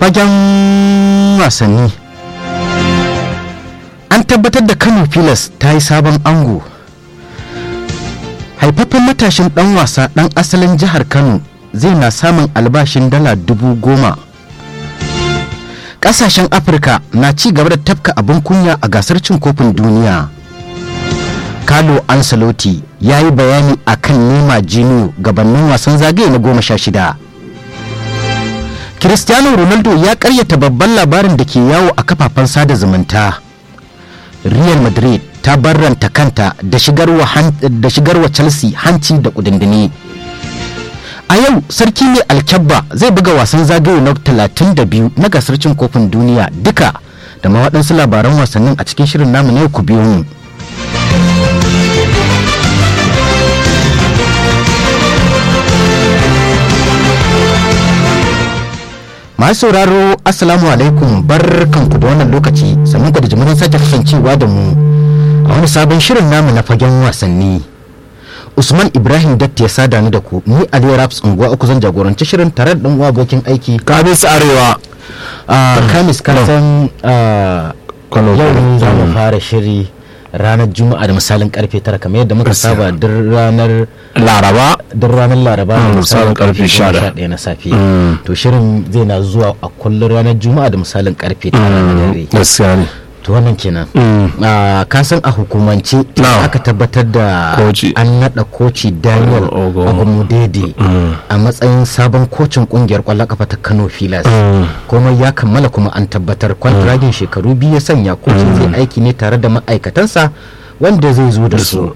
fagen wasanni an tabbatar da kano pilas ta yi sabon ango haifaffen matashin dan wasa dan asalin jihar kano zai na samun albashin dala dubu goma kasashen afirka na ci gaba da tafka abin kunya a gasar cin kofin duniya Carlo Ancelotti ya yi bayani a kan nema jiniyo gabanin wasan zagaye na goma sha shida. Cristiano Ronaldo ya karyata babban labarin da ke yawo a kafafen sada zumunta. Real Madrid ta barranta kanta da shigarwa Chelsea hanci da kudindini. A yau sarki mai alkyabba zai buga wasan zagaye na 32 na gasar cin kofin duniya duka da ma waɗansu labaran wasannin a cikin shirin namu na ku biyo mu. masu sauraro assalamu alaikum barkanku da wannan lokaci sannan ku da jimirin sake kasancewa da mu a wani sabon shirin namu na fagen wasanni usman ibrahim datti ya sada ni da ku ni aliyu raps unguwa uku zan jagoranci shirin tare da dan uwa abokin aiki kamis arewa kamis kasan yau ne za mu fara shiri ranar juma'a da misalin karfe tara kamar yadda muka saba duk ranar laraba duk ranar laraba da misalin karfe 11 na safe to shirin zai na zuwa a kullum ranar juma'a da misalin karfe tara na dare gaskiya ne to wannan kenan ka san a hukumance aka tabbatar da an nada koci daniel agumudede a matsayin sabon kocin kungiyar kwallon kafa ta kano filas kuma ya kammala kuma an tabbatar kwantiragin shekaru biyu ya sanya kocin zai aiki ne tare da ma'aikatansa wanda zai zo da su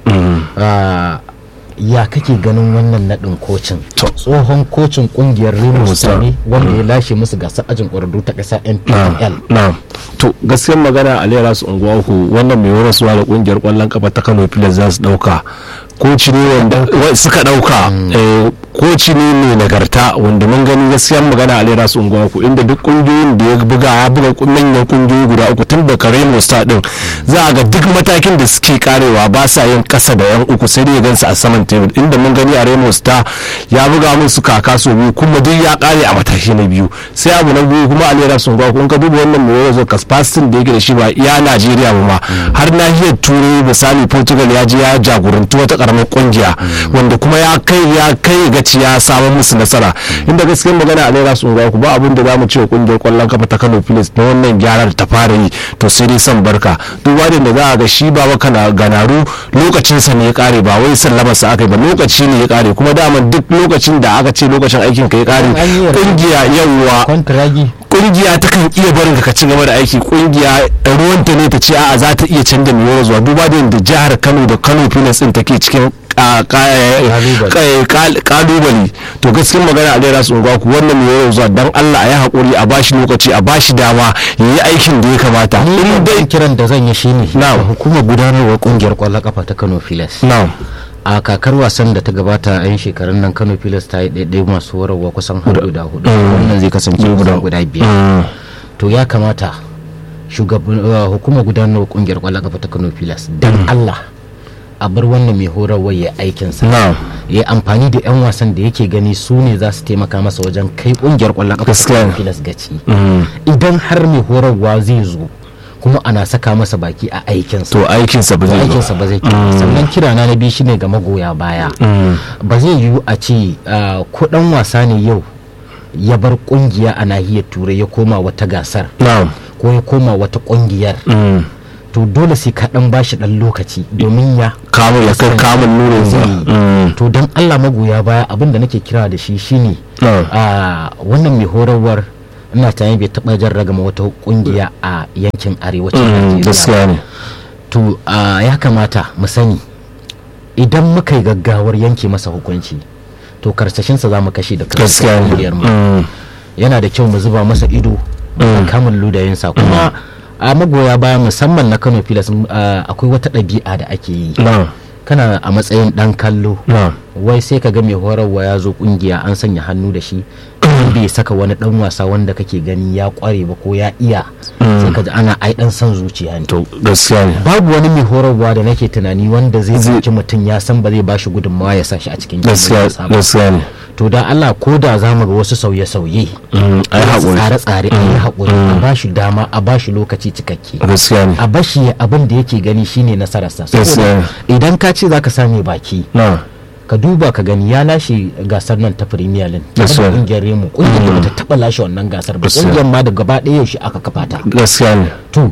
ya kake ganin wannan naɗin kocin tsohon kocin kungiyar remo sani wanda ya lashe musu gasar ajin ƙwararru ta ƙasa npl to gaskiyar magana a lera su unguwa uku wannan mai horaswa da kungiyar kwallon kafa ta kano pilas za su ɗauka koci ne wanda suka ɗauka koci ne mai nagarta wanda mun gani gaskiyar magana a lera su unguwa uku inda duk kungiyoyin da ya buga ya buga manyan kungiyoyi guda uku tun da remo star din za a ga duk matakin da suke karewa ba sa yin kasa da yan uku sai dai gansu a saman tebur inda mun gani a remo star ya buga musu kaka so biyu kuma duk ya kare a mataki na biyu sai abu na biyu kuma a lera su unguwa uku ka duba wannan mai yanzu kasfasitin da yake da shi ba ya najeriya ba ma har nahiyar turai misali portugal ya je ya jagoranci wata karamar kungiya wanda kuma ya kai ya kai gaci ya samu musu nasara inda gaskiyar magana a naira sun ku ba abin da zamu ce kungiyar kwallon kafa ta Kano Pilas na wannan gyara da ta fara yi to sai dai san barka duk wadin da za a ga shi ba kana ganaru lokacin sa ne ya kare ba wai sallama sa aka yi ba lokaci ne ya kare kuma dama duk lokacin da aka ce lokacin aikin ka ya kare kungiya yawwa kungiya ta kan iya barin ka ci gaba da aiki kungiya ruwanta ne ta ce a'a za ta iya canza mai zuwa duba da yadda jihar Kano da Kano Pilas din take cikin kalubale to gaskiyar magana a daira sun ku wannan mai yau zuwa dan Allah a yi hakuri a bashi lokaci a bashi dama ya yi aikin da ya kamata in dai kiran da zan yi shine na hukumar gudanarwar kungiyar kwallon kafa ta Kano Pilas na'am a kakar wasan da ta gabata a yin shekarun nan kano pilas ta yi ɗaiɗai masu horarwa kusan har guda hudu wannan zai kasance kusan guda biyar to ya kamata hukumar gudanar kungiyar kwallon kafa ta kano pilas dan allah a bar wannan mai horarwa ya aikinsa ya amfani da 'yan wasan da yake gani su ne za su taimaka masa wajen kai kungiyar kwallon kafa ta kano pilas gaci idan har mai horarwa zai zo kuma ana saka masa baki a aikinsa to aikinsa ba zai aikinsa ba zai sannan kira na biyu shine ga magoya baya ba zai yiwu a ce ko dan wasa ne yau ya bar kungiya a nahiyar turai ya koma wata gasar ko ya koma wata kungiyar to dole sai ka dan bashi dan lokaci domin ya kamun ya kai kamun nuna to don Allah magoya baya abin da nake kira da shi shine wannan mai horarwar ina tunanin bai taɓa jan ragama wata kungiya a yankin arewacin Najeriya ba to ya kamata mu sani idan muka yi gaggawar yanke masa hukunci to karsashinsa za mu kashe da kungiyar mu yana da kyau mu zuba masa ido da kamun ludayinsa kuma a magoya baya musamman na kano filas akwai wata ɗabi'a da ake yi kana a matsayin ɗan kallo wai sai ka ga mai horarwa ya zo kungiya an sanya hannu da shi bai saka wani dan wasa wanda kake gani ya kware ba ko ya iya sai ka ji ana ai dan son zuciya ne to gaskiya ne babu wani mai horarwa da nake tunani wanda zai zaki mutum ya san ba zai bashi gudunmawa ya sa shi a cikin gaskiya ne to da Allah ko da za mu ga wasu sauye-sauye Mm, ai wasu haƙuri tsare-tsare a yi haƙuri a ba shi dama a ba shi lokaci cikakke gaskiya ne a bashi abin da yake gani shine nasararsa Yes, saboda yeah. idan ka ce zaka same baki na ka duba ka gani ya lashe gasar nan ta Premier League Yes, tare da sir. kungiyar Remo kungiyar da bata taba lashe wannan gasar ba Yes, sir. kungiyar ma da gaba ɗaya yaushe aka kafa ta gaskiya ne to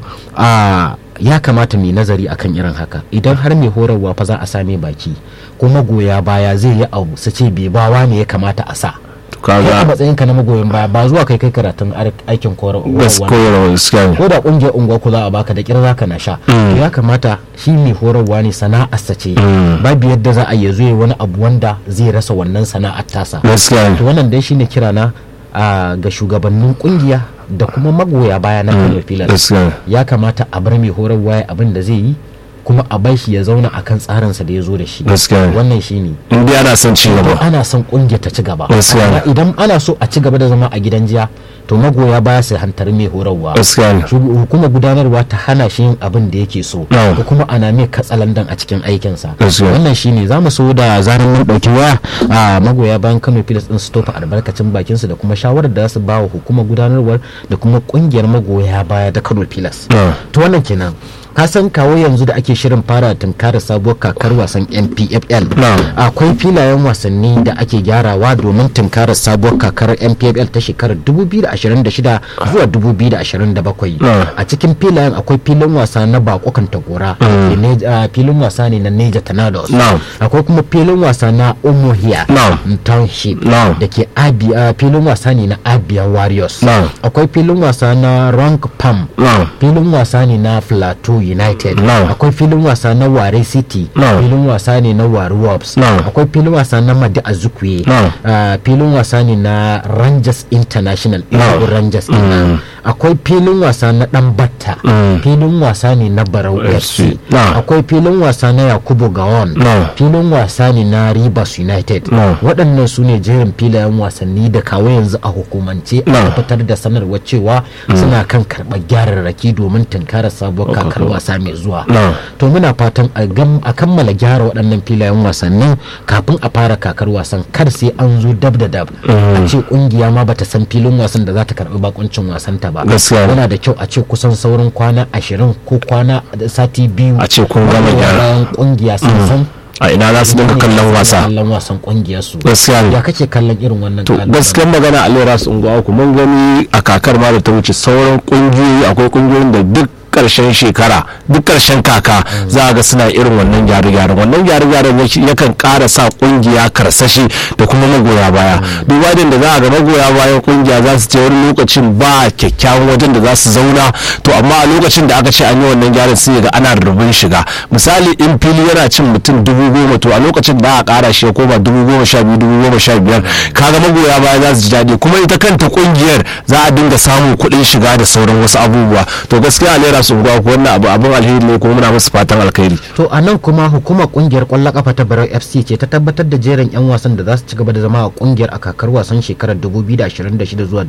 a ya kamata mai nazari akan irin haka idan har mai horarwa fa za a same baki kuma goya baya zai yi abu su ce bai bawa ne ya kamata a sa to kai a kaga matsayinka na magoyin baya ba zuwa kai kai karatun ar- aikin horarwa gaskiya gaskiya ne ko da kungiyar unguwa ku za a baka da kira za ka na sha to ya kamata shi mai horarwa ne sana'arsa ce babu yadda za a yi zo ya wani abu wanda zai rasa wannan sana'ar tasa gaskiya to ne wannan dai shine kirana a ga shugabannin kungiya da kuma magoya baya na Kano Pillars gaskiya ne ya kamata a bar mai horarwa ya abin da zai yi kuma a bar shi ya zauna akan tsarinsa da ya zo da shi Gaskiya ne. wannan shine in dai ana son ci to gaba ana son kungiyar ta ci gaba Gaskiya ne. Amma idan ana so a ci gaba da zama a gidan jiya to magoya baya su hantar mai horarwa gaskiya ne Shug- hukumar gudanarwa ta hana shi yin abin da yake so No. ko kuma ana mai katsalandan a cikin aikinsa Gaskiya. wannan shine za mu so da zaran mun ɗauki waya a magoya bayan kano pilas din su tofa albarkacin bakinsu da kuma shawarar da za su ba wa hukumar gudanarwar da kuma kungiyar magoya baya da kano pilas No. to wannan kenan ka san kawo yanzu da ake shirin fara tunkarar sabuwar kakar wasan npfl No. akwai filayen wasanni da ake gyarawa domin tunkarar sabuwar kakar npfl ta shekarar 2026 zuwa 2027 No. a cikin filayen akwai filin wasa na bakokan tagora da ne- ah, filin wasa ne na neja tornadoes No. akwai kuma filin wasa na umuhia No. township No. da ke abia filin wasa ne na abia warriors No. akwai filin wasa na rank pam No. filin wasa ne na plateau united No. akwai filin wasa na ware city No. filin wasa ne na ware wolves No. akwai filin wasa na madi azukwe No. Ah, filin wasa ne na rangers international No. Enugu rangers mm. akwai filin wasa na dan batta Mm. filin wasa ne na barau FC. fc No. akwai filin wasa na yakubu gawon No. filin wasa ne na rivers united No. waɗannan su ne jerin filayen wasanni da kawo yanzu a hukumance No. a fitar da sanarwar cewa suna kan karɓar gyararraki domin tunkarar sabuwar kakar wasa mai zuwa No. to muna fatan a gam- a kammala gyara waɗannan filayen wasannin kafin a fara kakar wasan kar sai an zo dab da dab a ce kungiya ma bata san filin wasan da za ta karɓi bakuncin wasan ta ba Gaskiya. yana da kyau a ce kusan sauran kwana ashirin ko kwana da sati biyu A ce kun gama magoya gyara. bayan kungiya sun san a ina za su dinga kallon wasa kallon wasan kungiyar su gaskiya ne ya kake kallon irin wannan to kalubalen? gaskiyar magana a lera su unguwa ku mun gani a kakar ma da ta wuce sauran kungiyoyi akwai kungiyoyin da duk karshen shekara duk karshen kaka za a ga suna irin wannan gyare-gyaren wannan gyare-gyaren yake- yakan ƙara sa kungiya karsashi da kuma magoya baya duba da da za a ga magoya bayan kungiya za su ce wani lokacin ba kyakkyawan wajen da za su zauna to amma a lokacin da aka ce an yi wannan gyaran sai ga ana rubin shiga misali in fili yana cin mutum dubu goma to a lokacin da a ƙara shi ya koma dubu goma sha biyu dubu goma sha biyar kaga magoya baya za su ji daɗi kuma ita kanta kungiyar za a dinga samun kuɗin shiga da sauran wasu abubuwa to gaskiya a lera su unguwa ko wannan abu abin alheri ne kuma muna musu fatan alkhairi to a nan kuma hukumar kungiyar kwallon kafa ta barau fc ce ta tabbatar da jerin 'yan wasan da za su ci gaba da zama a kungiyar a kakar wasan shekarar 2026 zuwa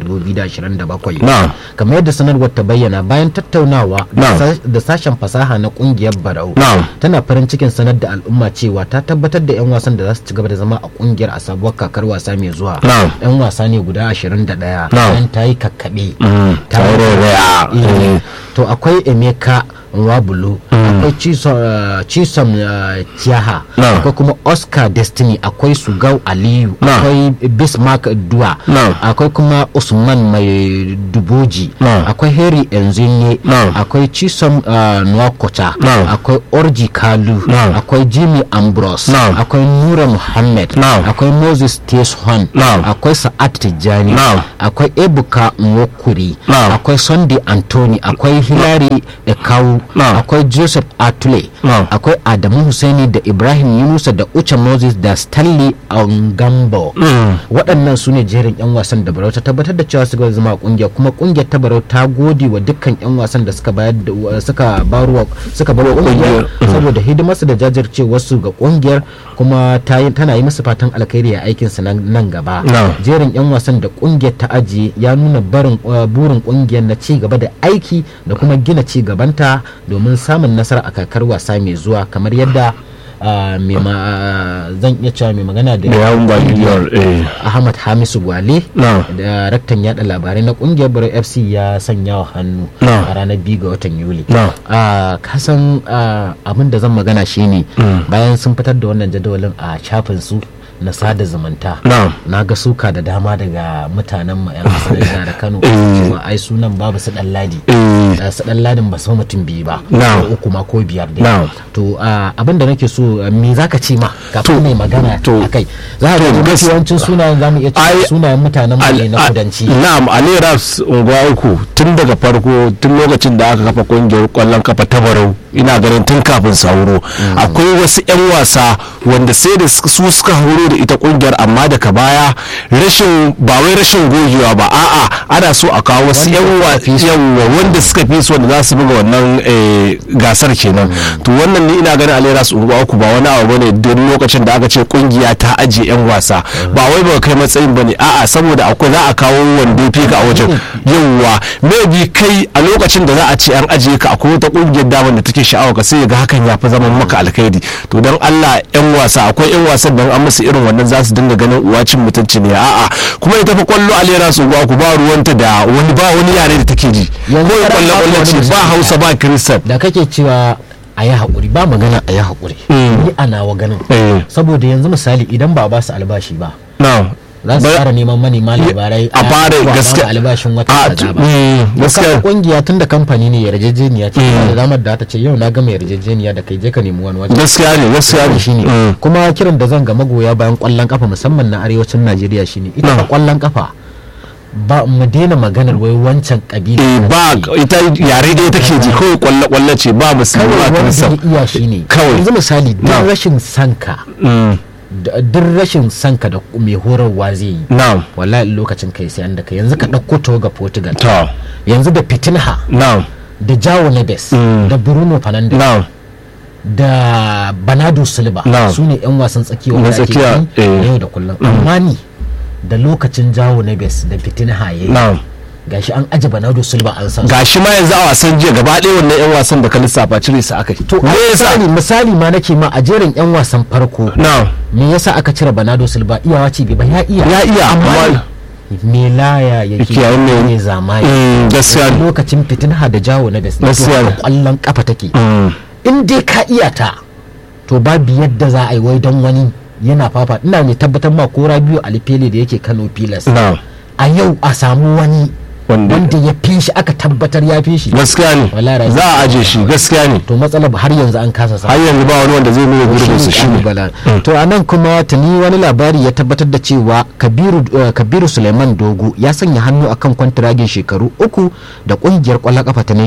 2027 Na'am. kamar yadda sanarwar ta bayyana bayan tattaunawa da Na'am. sa- da sashen fasaha na kungiyar barau Na'am. tana farin cikin sanar da al'umma cewa ta tabbatar da 'yan wasan da za su ci gaba da zama a kungiyar a sabuwar kakar wasa mai zuwa Na'am. 'yan wasa ne guda 21 Na'am. bayan ta yi kakkaɓe ta yi rairaya. Eh, to akwai emeka nwabulu akwai chisom uh, chisom uh, tiaha Na'am. akwai kuma oscar destiny akwai sugau aliyu Na'am. akwai bismarck dua Na'am. akwai kuma usman mai duboji Na'am. akwai harry enzinye Na'am. akwai chisom uh, nwakota Na'am. akwai orji kalu Na'am. akwai jimmy ambrose Na'am. akwai nura muhammad Na'am. akwai moses teshon Na'am. akwai sa'ad tijjani Na'am. akwai ebuka nwokuri Na'am. akwai sunday anthony akwai hilary ekawu Na'am. akwai joseph atule Na'am. akwai adamu husaini da ibrahim yunusa da uche moses da stanley angambo waɗannan su ne jerin 'yan wasan da barau ta tabbatar da cewa su zama a kungiyar kuma kungiyar ta barau ta gode wa dukkan 'yan wasan da suka bayar da wa- suka barwa suka barwa kungiyar saboda hidimarsu da jajircewarsu ga kungiyar kuma ta yi- tana yi musu fatan alkhairi a aikinsu nan nan gaba Na'am. jerin 'yan wasan da kungiyar ta ajiye ya nuna barin uh, burin kungiyar na ci gaba da aiki da kuma gina ci gabanta domin samun nasara a kakar wasa mai zuwa kamar yadda ah, mai ma- zan iya cewa mai magana da da yawun ba kungiyar eh ahmad hamisu gwale na daraktan yada labarai na kungiyar baro fc ya sanya wa hannu Na. a ranar biyu ga watan yuli na a kasan abin da zan magana shine bayan sun fitar da wannan jadawalin a shafin su na sada zumunta na na ga suka da dama daga mutanen mu yan asalin jihar kano Eh. cewa ai sunan babu su dan ladi eh da su dan ladin ba su mutum biyu ba Na. ko uku ma ko biyar dai Na. to abin da nake so ah, me zaka ce ma kafin To, mai magana to, akai za ka to, ga gas- yawancin sunayen zamu iya cewa Ai, sunayen mutanen mu ne Al- na a- kudanci na'am ali raps unguwa uku tun daga farko tun lokacin da aka kafa kungiyar kwallon kafa ta barau ina ganin tun kafin sauro akwai wasu 'yan wasa wanda sai da su suka horo da ita kungiyar amma daga baya rashin ba wai rashin gogewa ba a'a ana so a kawo wasu 'yan wasa wanda suka fi su wanda za su buga wannan eh, gasar kenan to wannan ni ina ganin ali raps unguwa uku ba wani abu bane don lokacin da aka ce kungiya ta ajiye 'yan wasa ba wai ba kai matsayin bane a'a saboda akwai za a kawo wanda ya fi ka a wajen yauwa maybe kai a lokacin da za a ce an ajiye ka akwai wata kungiyar damar da take sha'awa ka sai ga hakan ya fi zaman maka alkhairi to don Allah yan wasa akwai yan wasan da an musu irin wannan za su dinga ganin uwacin mutunci ne a'a kuma ita fa kwallo alera su ba ku ba ruwanta da wani ba wani yare da take ji Yanzu ko kana kwallo ba kwallo wani ce ba misali Hausa ba Kiristan da kake cewa a yi haƙuri ba magana a yi haƙuri ni a nawa ganin eh saboda yanzu misali idan ba a ba su albashi ba na za su Ba- fara neman manema labarai a fara ko ba mu gaskiya albashin wata a kaza ba mm, gaskiya gaskiya kungiya tun da kamfani ne yarjejeniya ce da damar da ta ce yau na gama yarjejeniya da kai je ka nemi wani waje gaskiya ne gaskiya ne shine Mm. kuma kiran da zan ga magoya bayan kwallon kafa musamman na arewacin Najeriya shine ita Na. fa kwallon kafa ba mu daina maganar wai wancan kabila eh na ba ce. ita yare dai take ji kawai kwallo kwallo ce ba musulmi kawai ba wanda Kiristan ya iya shine Kawai. yanzu misali Na. duk rashin sanka Mm, da- duk rashin sanka da mai horarwa zai yi na'am wallahi lokacin kai sai an da kai yanzu ka ɗauko to ga Portugal to yanzu da Fitinha na'am da Jao Neves Mm. da Bruno Fernandes na'am da Bernardo Silva Na. su ne 'yan wasan tsakiya Na wanda ake tsakiya, gani eh. na yau da kullum amma ni da lokacin Jao Neves da Fitinha yayi na'am gashi an aje Bernardo Silva an san su. gashi ma yanzu a wasan jiya gaba ɗaya wannan yan wasan da ka lissafa cire su aka yi to me a yasa misali misali ma nake ma a jerin 'yan wasan farko na'am me yasa aka cire Bernardo Silva iyawa ce bai ba ya iya ya iya amma me laya yake Yake yayin ne- ne zamani Mm, gaskiya ne lokacin Fitinha da Jao Neves ne to Gaskiya ne. haka kwallon kafa take Mm, in dai ka iya ta to babu yadda za a yi wai don wani yana fafa ina mai tabbatar ma ko rabiu alifele da yake kano pilas na'am a yau a samu wani wanda wanda ya fi shi aka tabbatar ya fi shi gaskiya ne Wallahi Rabi- za a aje shi gaskiya ne to matsalar har yanzu an kasa har samu yanzu ba wani wanda zai nuna gurbin su shi ne Bala. to a nan kuma tuni wani labari ya tabbatar da cewa kabiru eh, kabiru suleiman dogo ya sanya hannu akan kwantiragin shekaru uku da kungiyar kwallon kafa ta